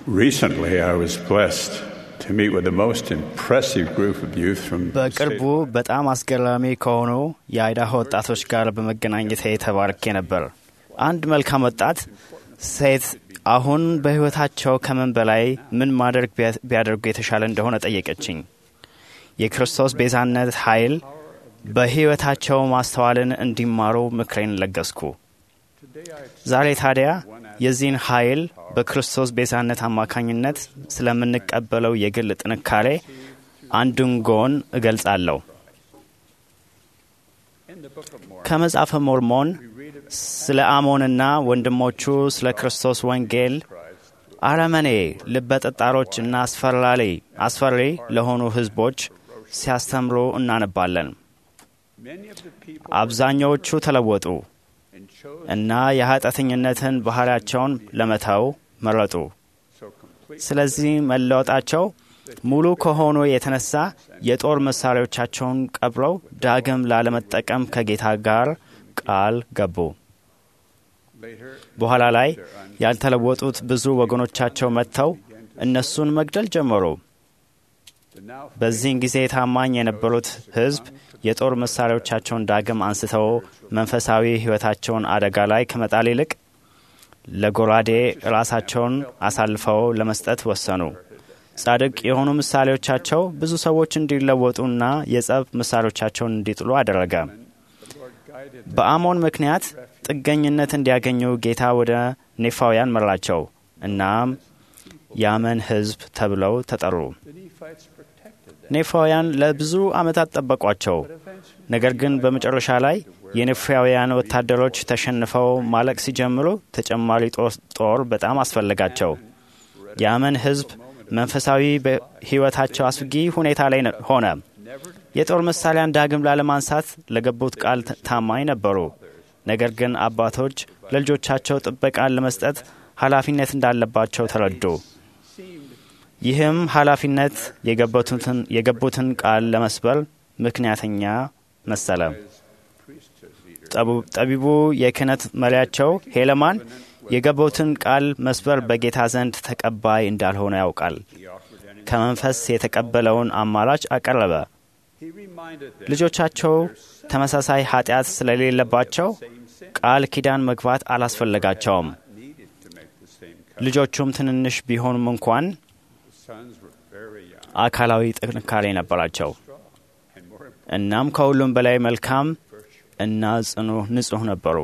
Recently, I was blessed to meet with the most impressive group of youth from the በቅርቡ state- በጣም አስገራሚ ከሆኑ የአይዳሆ ወጣቶች ጋር በመገናኘት ተባርኬ ነበር። አንድ መልካም ወጣት ሴት አሁን በሕይወታቸው ከምን በላይ ምን ማድረግ ቢያ- ቢያደርጉ የተሻለ እንደሆነ ጠየቀችኝ። የክርስቶስ ቤዛነት ኃይል በሕይወታቸው ማስተዋልን እንዲማሩ ምክሬን ለገስኩ። ዛሬ ታዲያ የዚህን ኃይል በክርስቶስ ቤዛነት አማካኝነት ስለምንቀበለው የግል ጥንካሬ አንዱን ጎን እገልጻለሁ። ከመጽሐፈ ሞርሞን ስለ አሞንና ወንድሞቹ ስለ ክርስቶስ ወንጌል አረመኔ ልበ ጠጣሮች እና አስፈራሪ አስፈሪ ለሆኑ ሕዝቦች ሲያስተምሩ እናነባለን። አብዛኛዎቹ ተለወጡ እና የኃጢአተኝነትን ባህሪያቸውን ለመተው መረጡ። ስለዚህ መለወጣቸው ሙሉ ከሆኑ የተነሳ የጦር መሳሪያዎቻቸውን ቀብረው ዳግም ላለመጠቀም ከጌታ ጋር ቃል ገቡ። በኋላ ላይ ያልተለወጡት ብዙ ወገኖቻቸው መጥተው እነሱን መግደል ጀመሩ። በዚህን ጊዜ ታማኝ የነበሩት ሕዝብ የጦር መሳሪያዎቻቸውን ዳግም አንስተው መንፈሳዊ ሕይወታቸውን አደጋ ላይ ከመጣል ይልቅ ለጎራዴ ራሳቸውን አሳልፈው ለመስጠት ወሰኑ። ጻድቅ የሆኑ ምሳሌዎቻቸው ብዙ ሰዎች እንዲለወጡና የጸብ ምሳሌዎቻቸውን እንዲጥሉ አደረገ። በአሞን ምክንያት ጥገኝነት እንዲያገኙ ጌታ ወደ ኔፋውያን መራቸው። እናም የአመን ሕዝብ ተብለው ተጠሩ። ኔፋውያን ለብዙ ዓመታት ጠበቋቸው። ነገር ግን በመጨረሻ ላይ የኔፋውያን ወታደሮች ተሸንፈው ማለቅ ሲጀምሩ ተጨማሪ ጦር- ጦር በጣም አስፈለጋቸው። የአመን ሕዝብ መንፈሳዊ ሕይወታቸው አስጊ ሁኔታ ላይ ነ- ሆነ። የጦር መሳሪያን ዳግም ላለማንሳት ለገቡት ቃል ት- ታማኝ ነበሩ። ነገር ግን አባቶች ለልጆቻቸው ጥበቃን ለመስጠት ኃላፊነት እንዳለባቸው ተረዱ። ይህም ኃላፊነት የገቡትን የገቡትን ቃል ለመስበር ምክንያተኛ መሰለ። ጠቡ- ጠቢቡ የክህነት መሪያቸው ሄለማን የገቡትን ቃል መስበር በጌታ ዘንድ ተቀባይ እንዳልሆነ ያውቃል። ከመንፈስ የተቀበለውን አማራጭ አቀረበ። ልጆቻቸው ተመሳሳይ ኃጢአት ስለሌለባቸው ቃል ኪዳን መግባት አላስፈለጋቸውም። ልጆቹም ትንንሽ ቢሆኑም እንኳን አካላዊ ጥንካሬ ነበራቸው። እናም ከሁሉም በላይ መልካም እና ጽኑ ንጹሕ ነበሩ።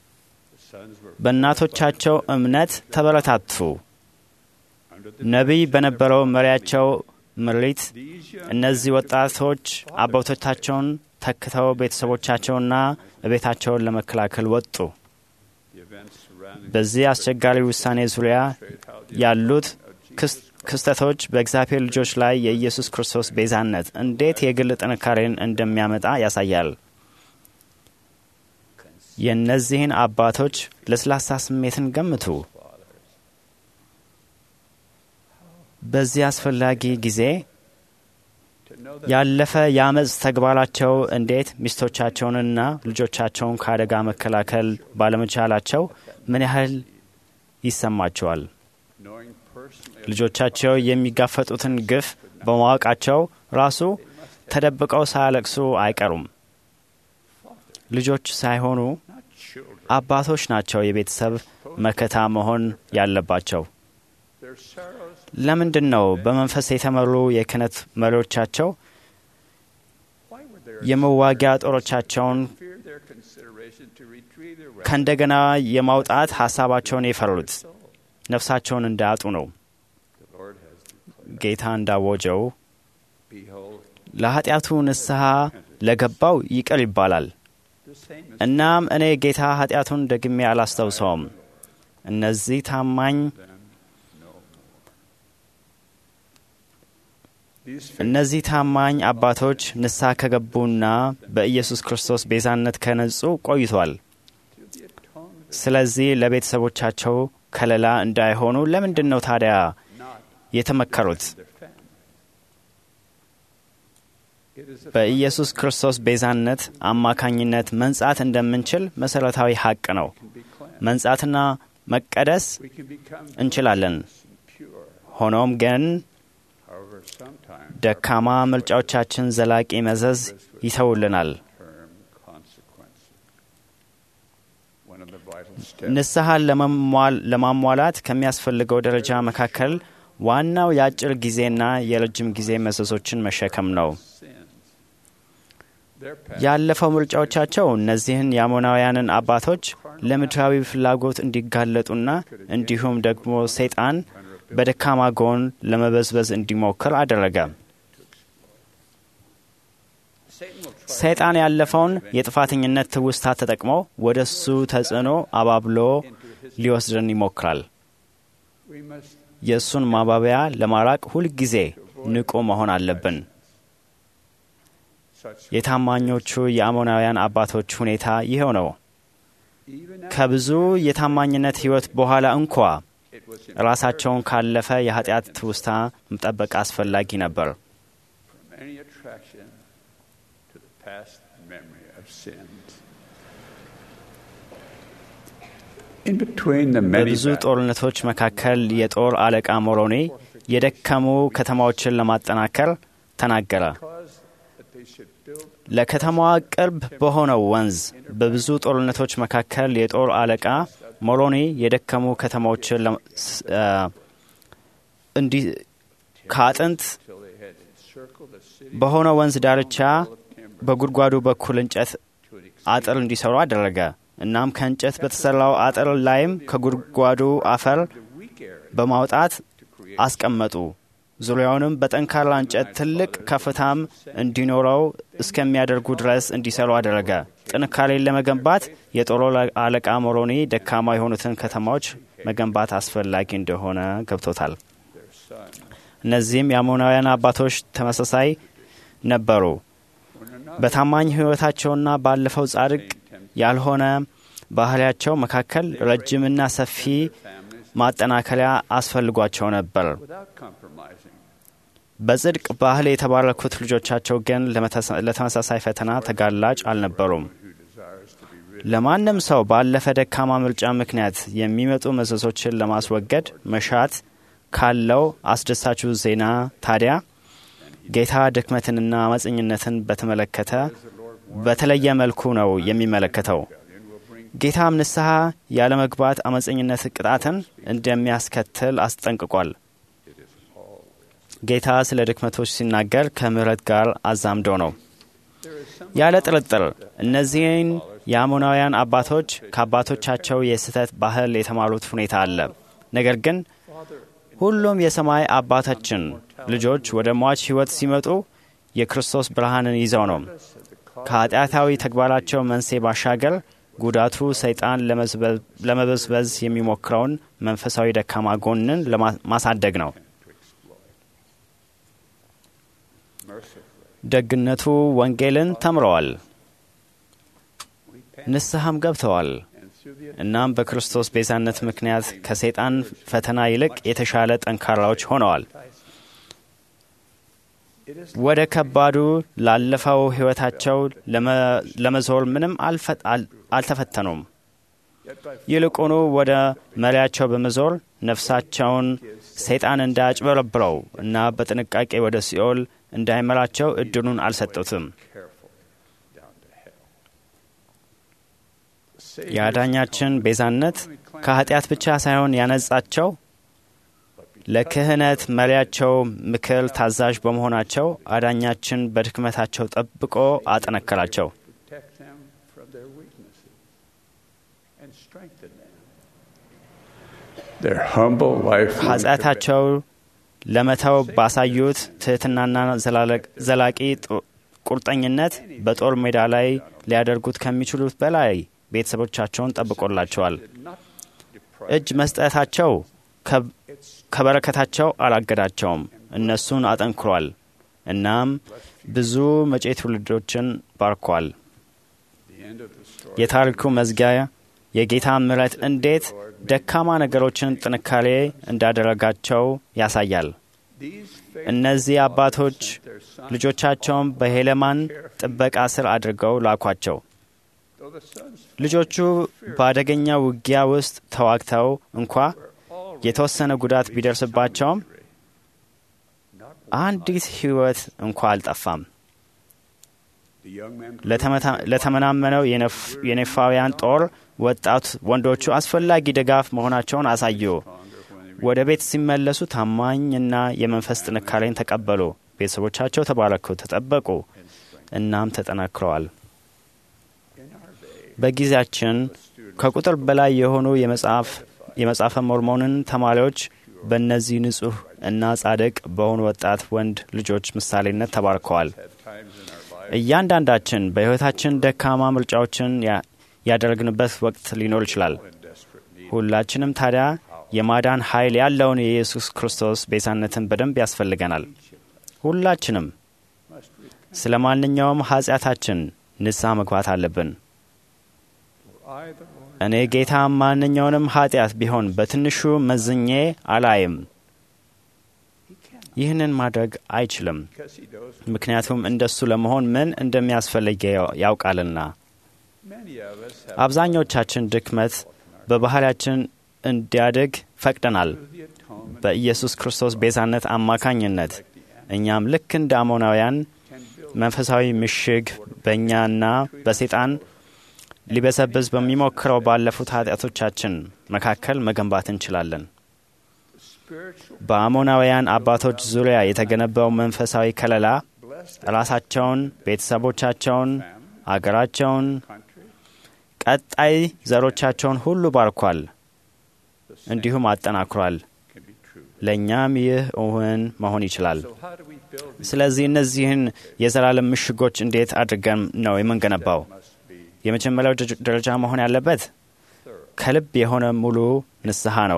በእናቶቻቸው እምነት ተበረታቱ። ነቢይ በነበረው መሪያቸው ምሪት እነዚህ ወጣቶች አባቶቻቸውን ተክተው ቤተሰቦቻቸውና ቤታቸውን ለመከላከል ወጡ። በዚህ አስቸጋሪ ውሳኔ ዙሪያ ያሉት ክስ- ክስተቶች በእግዚአብሔር ልጆች ላይ የኢየሱስ ክርስቶስ ቤዛነት እንዴት የግል ጥንካሬን እንደሚያመጣ ያሳያል። የእነዚህን አባቶች ለስላሳ ስሜትን ገምቱ። በዚህ አስፈላጊ ጊዜ ያለፈ የአመፅ ተግባራቸው እንዴት ሚስቶቻቸውንና ልጆቻቸውን ከአደጋ መከላከል ባለመቻላቸው ምን ያህል ይሰማቸዋል? ልጆቻቸው የሚጋፈጡትን ግፍ በማወቃቸው ራሱ ተደብቀው ሳያለቅሱ አይቀሩም። ልጆች ሳይሆኑ አባቶች ናቸው የቤተሰብ መከታ መሆን ያለባቸው። ለምንድን ነው በመንፈስ የተመሩ የክህነት መሪዎቻቸው የመዋጊያ ጦሮቻቸውን ከእንደገና የማውጣት ሀሳባቸውን የፈሩት? ነፍሳቸውን እንዳያጡ ነው። ጌታ እንዳወጀው ለኃጢአቱ ንስሐ ለገባው ይቅር ይባላል። እናም እኔ ጌታ ኃጢአቱን ደግሜ አላስታውሰውም። እነዚህ ታማኝ እነዚህ ታማኝ አባቶች ንስሐ ከገቡና በኢየሱስ ክርስቶስ ቤዛነት ከነጹ ቆይቷል። ስለዚህ ለቤተሰቦቻቸው ከለላ እንዳይሆኑ ለምንድን ነው ታዲያ የተመከሩት? በኢየሱስ ክርስቶስ ቤዛነት አማካኝነት መንጻት እንደምንችል መሠረታዊ ሐቅ ነው። መንጻትና መቀደስ እንችላለን። ሆኖም ግን However, sometimes ደካማ ምርጫዎቻችን ዘላቂ መዘዝ ይተውልናል። term consequences. One of the vital steps ንስሐን ለመሟል- ለማሟላት ከሚያስፈልገው ደረጃ መካከል ዋናው የአጭር ጊዜና የረጅም ጊዜ መዘዞችን መሸከም ነው። sins. Their past ያለፈው ምርጫዎቻቸው እነዚህን የአሞናውያንን አባቶች ለምድራዊ ፍላጎት እንዲጋለጡና እንዲሁም ደግሞ ሰይጣን በደካማ ጎን ለመበዝበዝ እንዲሞክር አደረገ። Satan will try ሰይጣን ያለፈውን የጥፋተኝነት ትውስታ ተጠቅሞ ወደ እሱ ተጽዕኖ አባብሎ ሊወስድን ይሞክራል። we must የእሱን ማባቢያ ለማራቅ ሁልጊዜ ንቁ መሆን አለብን። such የታማኞቹ የአሞናውያን አባቶች ሁኔታ ይኸው ነው። even ከብዙ የታማኝነት ሕይወት በኋላ እንኳ it was ራሳቸውን ካለፈ የኃጢአት ትውስታ መጠበቅ አስፈላጊ ነበር። from any attraction to the past memory of sins. In between the many በብዙ battles, ጦርነቶች መካከል የጦር አለቃ ሞሮኒ የደከሙ ከተማዎችን ለማጠናከር ተናገረ። caused that they should build ለከተማዋ ቅርብ በሆነው ወንዝ በብዙ ጦርነቶች መካከል የጦር አለቃ ሞሮኒ የደከሙ ከተማዎችን ለ- ስ- አ፣ እንዲ ከአጥንት till they had encircled the city በሆነ ወንዝ ዳርቻ በጉድጓዱ በኩል እንጨት to an አጥር እንዲሰሩ አደረገ። እናም ከእንጨት በተሰራው አጥር ላይም ከጉድጓዱ አፈር weak area በማውጣት to create አስቀመጡ። ዙሪያውንም በጠንካራ እንጨት ትልቅ ከፍታም እንዲኖረው እስከሚያደርጉ ድረስ እንዲሰሩ አደረገ። ጥንካሬን ለመገንባት የጦር አለቃ ሞሮኒ ደካማ የሆኑትን ከተማዎች መገንባት አስፈላጊ እንደሆነ ገብቶታል። their son. እነዚህም የአሞናውያን አባቶች ተመሳሳይ ነበሩ። When another በታማኝ ሕይወታቸውና ባለፈው ጻድቅ ያልሆነ ባህሪያቸው መካከል ረጅምና ሰፊ families ማጠናከሪያ አስፈልጓቸው ነበር። without compromising በጽድቅ ባህል የተባረኩት ልጆቻቸው ግን ለመተሳ- ለተመሳሳይ ፈተና ተጋላጭ አልነበሩም። who desires to be rid ለማንም ሰው ባለፈ ደካማ ምርጫ ምክንያት የሚመጡ መዘዞችን ለማስወገድ መሻት ካለው አስደሳቹ ዜና ታዲያ ጌታ ድክመትንና አመፀኝነትን በተመለከተ በተለየ መልኩ ነው የሚመለከተው። ጌታም ንስሐ ያለመግባት አመፀኝነት ቅጣትን እንደሚያስከትል አስጠንቅቋል። ጌታ ስለ ድክመቶች ሲናገር ከምሕረት ጋር አዛምዶ ነው። ያለ ጥርጥር እነዚህን የአሞናውያን አባቶች ከአባቶቻቸው የስህተት ባህል የተማሩት ሁኔታ አለ። ነገር ግን ሁሉም የሰማይ አባታችን ልጆች ወደ ሟች ሕይወት ሲመጡ የክርስቶስ ብርሃንን ይዘው ነው። ከኃጢአታዊ ተግባራቸው መንስኤ ባሻገር ጉዳቱ ሰይጣን ለመዝበ- ለመበዝበዝ የሚሞክረውን መንፈሳዊ ደካማ ጎንን ለማ- ማሳደግ ነው። mercifully. ደግነቱ ወንጌልን ተምረዋል፣ ንስሐም ገብተዋል። And through the እናም በክርስቶስ ቤዛነት ምክንያት ከሰይጣን ፈተና ይልቅ የተሻለ ጠንካራዎች ሆነዋል። it is ወደ ከባዱ ላለፈው ሕይወታቸው ለመ- ለመዞር ምንም አልፈ- አል- አልተፈተኑም። yet by ይልቁኑ ወደ መሪያቸው በመዞር ነፍሳቸውን ሰይጣን እንዳያጭበረብረው እና በጥንቃቄ ወደ ሲኦል እንዳይመራቸው እድሉን አልሰጡትም። careful down to hell. The Savior's የአዳኛችን ቤዛነት ከኃጢአት ብቻ ሳይሆን ያነጻቸው ለክህነት መሪያቸው ምክር ታዛዥ በመሆናቸው አዳኛችን በድክመታቸው ጠብቆ አጠነከራቸው። protect them from their weaknesses and strengthen them. Their humble life ኃጢአታቸው ለመተው ባሳዩት ትሕትናና ዘላለቅ- ዘላቂ ጡ- ቁርጠኝነት በጦር ሜዳ ላይ ሊያደርጉት ከሚችሉት በላይ ቤተሰቦቻቸውን ጠብቆላቸዋል። እጅ መስጠታቸው ከ- ከበረከታቸው አላገዳቸውም፣ እነሱን አጠንክሯል። እናም ብዙ መጪ ትውልዶችን ባርኳል። the end of the story. የታሪኩ መዝጊያ የጌታ ምሕረት እንዴት ደካማ ነገሮችን ጥንካሬ እንዳደረጋቸው ያሳያል። These እነዚህ አባቶች their sons, ልጆቻቸውን በሄለማን ጥበቃ ስር አድርገው ላኳቸው። though the sons ልጆቹ በአደገኛ ውጊያ ውስጥ ተዋግተው እንኳ የተወሰነ ጉዳት ቢደርስባቸውም አንዲት ሕይወት እንኳ አልጠፋም። The young men ለተመታ- ለተመናመነው የነፍ- የኔፋውያን ጦር ወጣት ወንዶቹ አስፈላጊ ድጋፍ መሆናቸውን አሳዩ። ወደ ቤት ሲመለሱ ታማኝና የመንፈስ ጥንካሬን ተቀበሉ። ቤተሰቦቻቸው ተባረኩ፣ ተጠበቁ፣ እናም ተጠናክረዋል። በጊዜያችን ከቁጥር በላይ የሆኑ የመጽሐፍ የመጽሐፈ ሞርሞንን ተማሪዎች በእነዚህ ንጹሕ እና ጻድቅ በሆኑ ወጣት ወንድ ልጆች ምሳሌነት ተባርከዋል። እያንዳንዳችን በሕይወታችን ደካማ ምርጫዎችን ያ- ያደረግንበት ወቅት ሊኖር ይችላል። ሁላችንም ታዲያ የማዳን ኃይል ያለውን የኢየሱስ ክርስቶስ ቤዛነትን በደንብ ያስፈልገናል። ሁላችንም ስለ ማንኛውም ኃጢአታችን ንስሐ መግባት አለብን። I, the Lord, እኔ ጌታ ማንኛውንም ኃጢአት ቢሆን በትንሹ መዝኜ አላይም። ይህንን ማድረግ አይችልም፣ because He knows ምክንያቱም እንደሱ ለመሆን ምን እንደሚያስፈልግ ያውቃልና። many of us have አብዛኞቻችን ድክመት በባህሪያችን እንዲያድግ ፈቅደናል። the atonement በኢየሱስ ክርስቶስ ቤዛነት አማካኝነት እኛም ልክ እንደ አሞናውያን መንፈሳዊ ምሽግ በእኛና በሴጣን ሊበሰብስ በሚሞክረው ባለፉት ኃጢአቶቻችን መካከል መገንባት እንችላለን። spiritual በአሞናውያን አባቶች ዙሪያ የተገነባው መንፈሳዊ ከለላ blessed ራሳቸውን፣ ቤተሰቦቻቸውን፣ አገራቸውን፣ country, ቀጣይ ዘሮቻቸውን ሁሉ ባርኳል፣ እንዲሁም አጠናክሯል። can be true. ለእኛም ይህ እውን መሆን ይችላል። So how do we build these? ስለዚህ እነዚህን የዘላለም ምሽጎች እንዴት አድርገን ነው የምንገነባው? Must be የመጀመሪያው ደረጃ- ደረጃ መሆን ያለበት ከልብ የሆነ ሙሉ ንስሐ ነው።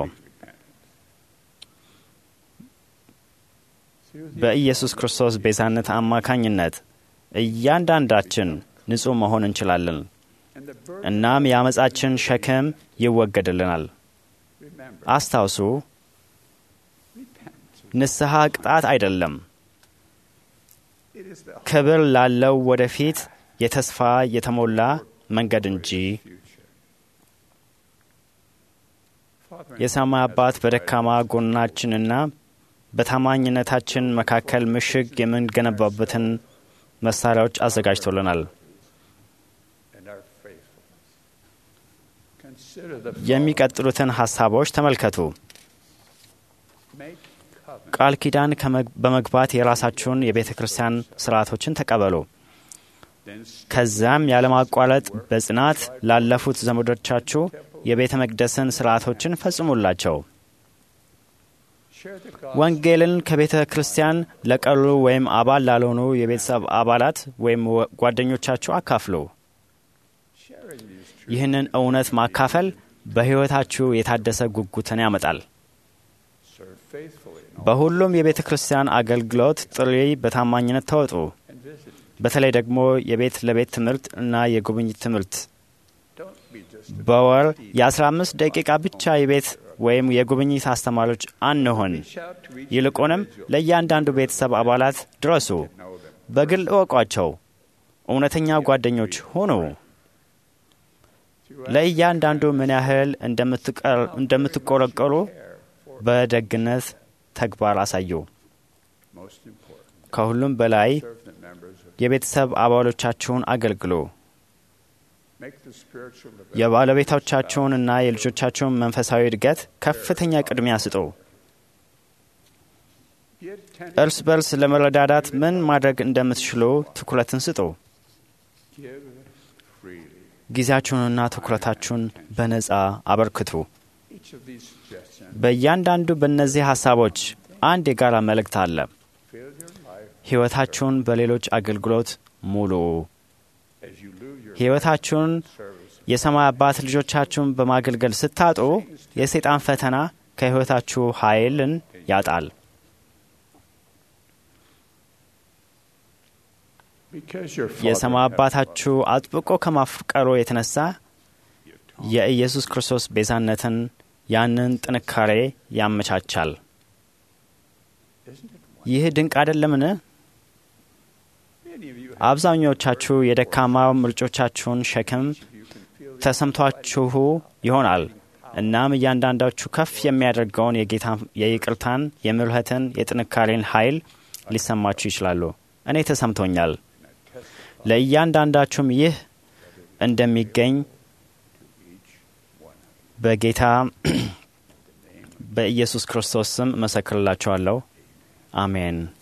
through the በኢየሱስ ክርስቶስ ቤዛነት አማካኝነት እያንዳንዳችን ንጹሕ መሆን እንችላለን። and the burden. እናም የአመፃችን ሸክም ይወገድልናል። Remember, አስታውሱ፣ repent. ንስሐ ቅጣት አይደለም፣ It is the ክብር ላለው ወደፊት የተስፋ የተሞላ መንገድ እንጂ። future. Father, in የሰማይ አባት በደካማ ጎናችንና በታማኝነታችን መካከል ምሽግ የምንገነባበትን መሳሪያዎች አዘጋጅቶልናል። and our faithfulness. Consider the የሚቀጥሉትን ሀሳቦች ተመልከቱ። make covenant. ቃል ኪዳን ከመግ- በመግባት የራሳችሁን የቤተ ክርስቲያን ስርዓቶችን ተቀበሉ። Then ከዚያም ያለማቋረጥ በጽናት ላለፉት ዘመዶቻችሁ የቤተ መቅደስን ስርዓቶችን ፈጽሙላቸው። share the gospel. ወንጌልን ከቤተ ክርስቲያን ለቀሩ ወይም አባል ላልሆኑ የቤተሰብ አባላት ወይም ወ- ጓደኞቻችሁ አካፍሉ። Sharing these truths. ይህንን እውነት ማካፈል በሕይወታችሁ የታደሰ ጉጉትን ያመጣል። Serve faithfully in all በሁሉም የቤተ ክርስቲያን አገልግሎት ጥሪ በታማኝነት ተወጡ። and visit. በተለይ ደግሞ የቤት ለቤት ትምህርት እና የጉብኝት ትምህርት Don't be just a በወር የ15 ደቂቃ ብቻ የቤት ወይም የጉብኝት አስተማሪዎች አንሆን። reach out to each ይልቁንም ለእያንዳንዱ ቤተሰብ አባላት ድረሱ። know them. በግል እወቋቸው። እውነተኛ ጓደኞች ሁኑ። Throughout ለእያንዳንዱ ምን ያህል እንደምትቀር- እንደምትቆረቆሩ በደግነት ተግባር አሳዩ። most important. ከሁሉም በላይ Serve the members of የቤተሰብ አባሎቻችሁን አገልግሉ። make the spiritual development የባለቤቶቻችሁንና የልጆቻችሁን መንፈሳዊ እድገት ከፍተኛ ቅድሚያ ስጡ። be attentive. እርስ በርስ ለመረዳዳት ምን ማድረግ እንደምትችሉ ትኩረትን ስጡ። Give freely. ጊዜያችሁንና ትኩረታችሁን በነጻ አበርክቱ። Each of these suggestions በእያንዳንዱ በእነዚህ ሀሳቦች አንድ የጋራ መልእክት አለ። fill your life ሕይወታችሁን በሌሎች አገልግሎት ሙሉ። as you lose your ሕይወታችሁን service. የሰማይ አባት ልጆቻችሁን በማገልገል ስታጡ የሰይጣን ፈተና ከሕይወታችሁ ኃይልን ያጣል። Because your የሰማይ Father አባታችሁ አጥብቆ ከማፍቀሩ የተነሳ የኢየሱስ ክርስቶስ ቤዛነትን ያንን ጥንካሬ ያመቻቻል። Isn't it ይህ ድንቅ አይደለምን? Many of you አብዛኞቻችሁ የደካማ ምርጮቻችሁን ሸክም you can feel ተሰምቷችሁ ይሆናል። እናም እያንዳንዳችሁ ከፍ የሚያደርገውን የጌታ የይቅርታን፣ የምሕረትን፣ የጥንካሬን ኃይል ሊሰማችሁ ይችላሉ። እኔ ተሰምቶኛል። ለእያንዳንዳችሁም ይህ እንደሚገኝ በጌታ በኢየሱስ ክርስቶስ ስም እመሰክርላችኋለሁ። አሜን።